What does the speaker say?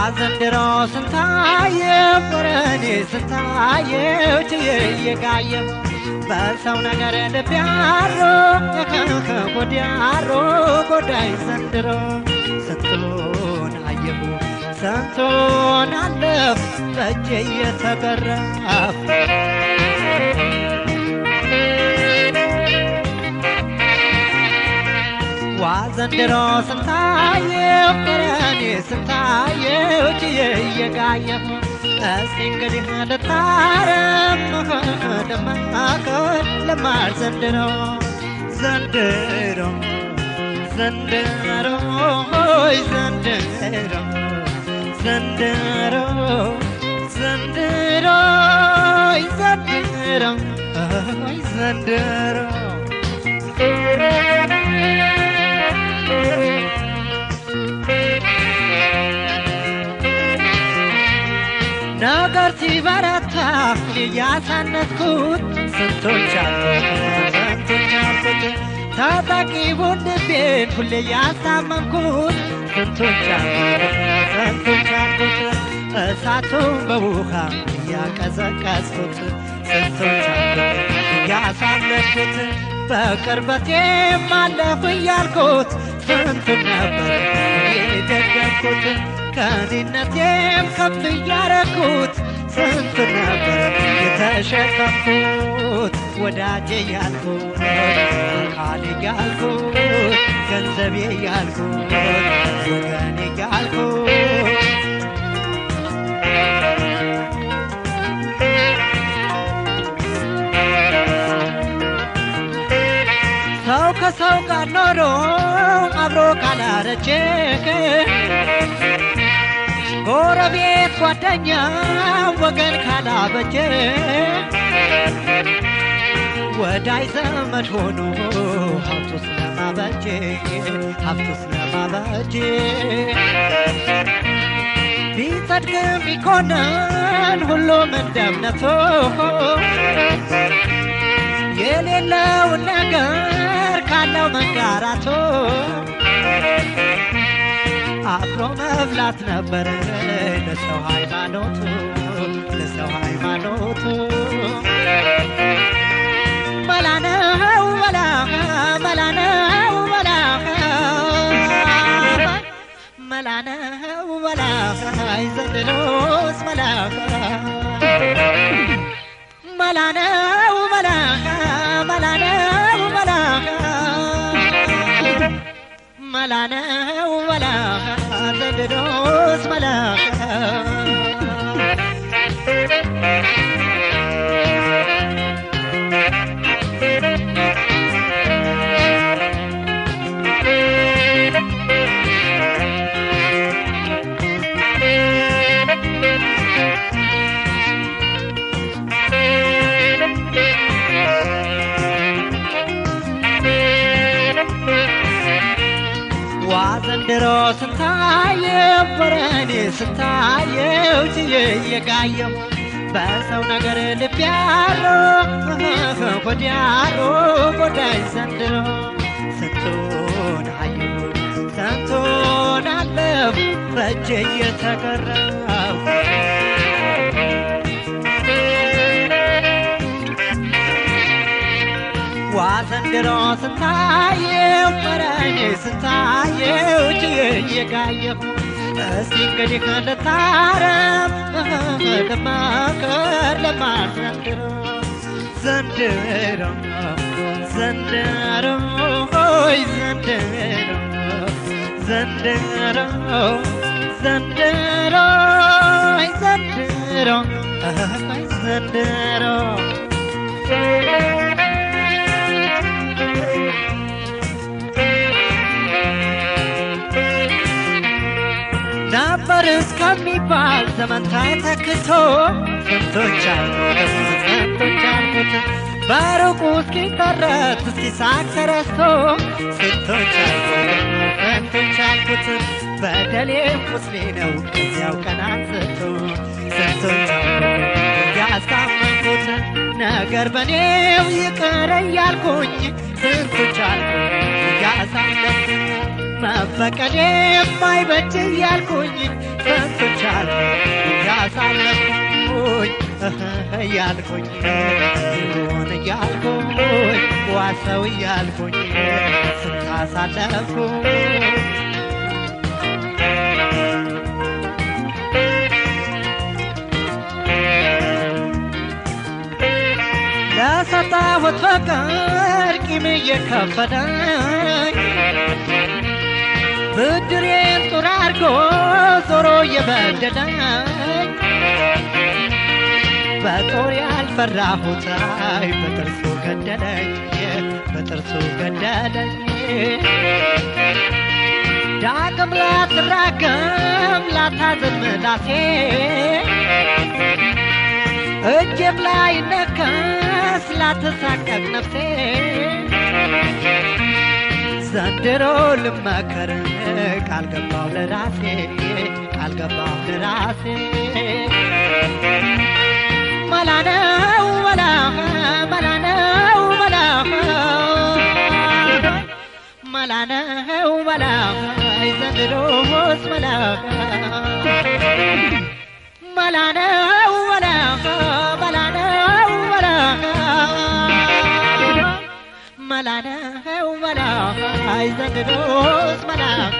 ዘንድሮ ስንታየው ወረኔ ስንታየው ችዬ እየጋየው በሰው ነገር ልብ ያሮ ጎድ ያሮ ጎዳይ ዘንድሮ ስንቱን አየሁ ስንቱን አለፍ በእጄ እየተገረፍ ዋ ዘንድሮ ስንታየው ቀረኔ ስንታየው ችዬ እየጋየሁ እስቲ እንግዲህ ልታረም ደማከር ልማር ዘንድሮ ዘንድሮ ዘንድሮ ሆይ ዘንድሮ ዘንድሮ ዘንድሮ ሆይ ዘንድሮ ሆይ ዘንድሮ ነገር ሲበረታ እያሳነትኩት ስንቶች አልኩት ስንቶች አልኩት ታጣቂ ወንድሜን ሁሌ እያስታመምኩት ስንቶች አልኩት ስንቶች አልኩት እሳቱን በውሃ እያቀዘቀዝኩት ስንቶች አልኩት እያሳለፍኩት በቅርበቴ ማለፍ እያልኩት ስንት ነበር የደገምኩት ከኔነቴም ከፍ እያረኩት ስንት ነበር የተሸከምኩት ወዳጄ ያልኩት አካሌ ያልኩት ገንዘቤ ያልኩት ወገኔ ያልኩት ሰው ከሰው ጋር ኖሮ አብሮ ካላረጀ ጎረቤት ጓደኛ ወገን ካላበጀ ወዳይ ዘመድ ሆኖ ሀብቱ ስለማበጀ ሀብቱ ስለማበጀ ቢጸድቅም ቢኮነን ሁሉም እንደ እምነቱ የሌለውን ነገር ካለው መንጋራቶ አብሮ መብላት ነበር ለሰው ሃይማኖቱ ለሰው ሃይማኖቱ መላነው መላ መላነው መላ መላነው መላ ዘንድሮስ መላ መላነው መላ መላነው መላ መላነው መላ ዘንድሮስ መላ ዋ ዘንድሮ ስንታየው ወረኔ ስንታየው ችዬ እየጋየሁ በሰው ነገር ልብ ያሮ ወዲያሮ ጎዳይ ዘንድሮ ስንቱን አየሁ ስንቱን አለፍ በእጄ እየተገረው ዋ ዘንድሮ ስንታየው ወረኔ ስንታየው ችዬ እየጋየሁ እስቲ እንግዲህ ልታረም ልማከር ልማር ዘንድሮ ዘንድሮ ዘንድሮ ሆይ ዘንድሮ ዘንድሮ ዘንድሮ ሆይ ዘንድሮ ሆይ ዘንድሮ ነበር እስከሚባል ዘመን ተተክቶ ስንቶች አልኩት ስንቶች አልኩት በሩቁ እስኪቀረት እስኪሳቅ ተረስቶ ስንቶች አልኩት ስንቶች አልኩት በደሌ ቁስሌ ነው ከዚያው ቀን አንስቶ ስንቶች አልኩት ያስታመንኩት ነገር በኔው ይቅር እያልኩኝ ስንቶች አልኩት ያሳለፍኩት መበቀሌ የማይበጅ እያልኩኝ ስንቱን ቻልኩኝ ያሳለፍኩኝ እያልኩኝ ሆን እያልኩኝ ዋሰው እያልኩኝ ስንታሳለፍኩኝ ለሰጣሁት ፍቅር ቂም እየከፈለኝ ብድሬን ጡር አድርጎ ዞሮ እየበደለኝ በጦር ያልፈራሁት አይ በጥርሱ ገደለኝ በጥርሱ ገደለኝ ዳግም ላትራገም ላታዝን ምላሴ እጄም ላይ ነከስ ላትሳቀቅ ነፍሴ ዘንድሮ ልመከር ቃል ገባው ለራሴ ቃል ገባው ለራሴ መላ ነው መላ መላ ነው መላ መላ ነው መላ ዘንድሮስ መላ መላ ነው መላ መላ ነው መላ መላ ነው መላ ዘንድሮስ መላ